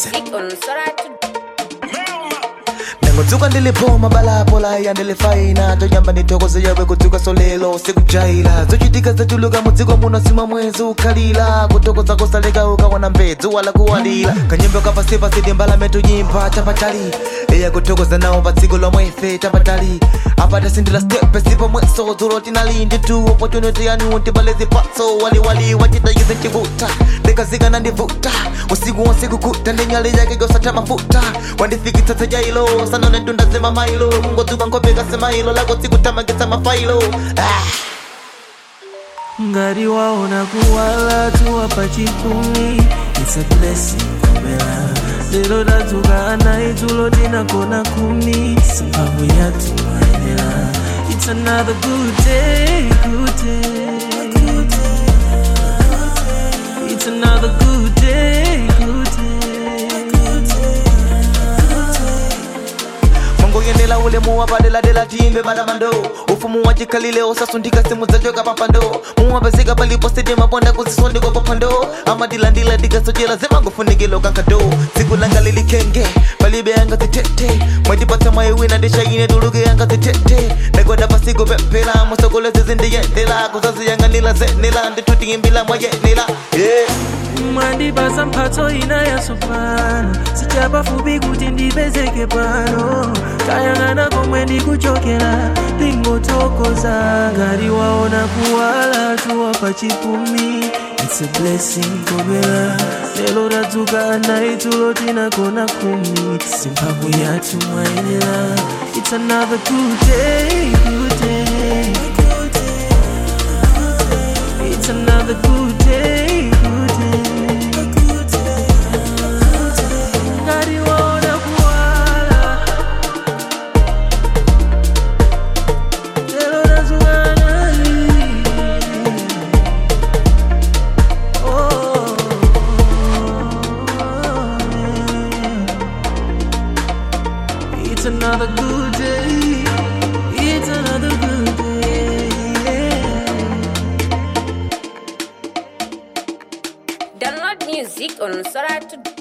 music on Soratu. nangotsuka ndilipoma balapola ya ndilifaina toyamba nithokoze yawe kudzuka solelo sikujaila zochitika zachuluka mudziko muno sima mwezi ukhalira kuthokoza kosaleka ukaona mbedzu wala kuwalira kanyimbo kapasipasi timbalame tuyimba chapatali iya kuthokoza nawo pa dziko lomwe ife tapatali apata sindila stepe sipomweso dzulo tinalindi tu opportunity yanu tibale zipatso waliwali wachita yuze chivuta ndikazikana ndivuta usiku wonse kukuta ndinyali yake gosata mafuta wandifikitsa tsajailo sanone tundazima mailo kungodzuka nkopeka semailo lako tsikuthamangitsa mafailo ah. ngati waona kuwala tuwa pa chipumi it's a blessing kumela lero tadzuka anayi dzulo tinagona kumi simphamvu yathu mayenera it's another good day good day it's another good day good mangoyendela ulemu wapadeladela timbe malamando ufumu wachikhalile usasundika simu zachoka papando muwapezeka palipo sidi maponda kuzisondikwa papando amadilandila dikasochela zimangofunikilo kankado tsiku langa lilikenge palibe yanga zitete mwatipatsa mwayiwina ndishayine tuluke yanga zitete ndakwada pasiku pepela musokole zizindiyendela kuzaziyanganila zenela nditutiyimbila mwayenela yeah. mwandipasa mphatso ina yatsopano sichapafupi kuti ndipezeke pano kayang'ana komwe ndikuchokera ndingothokoza ngati waona kuwala tuwa pa chipumi it's a blessing kobera lero tadzuka anayi dzulo tinagona kumi simphamvu yathu mwayenera it's another good day good day it's another good day good day ngati waona kuwala lero tadzuka anayi oh, yeah. It's another good day. It's another good day. Download music on Soratu.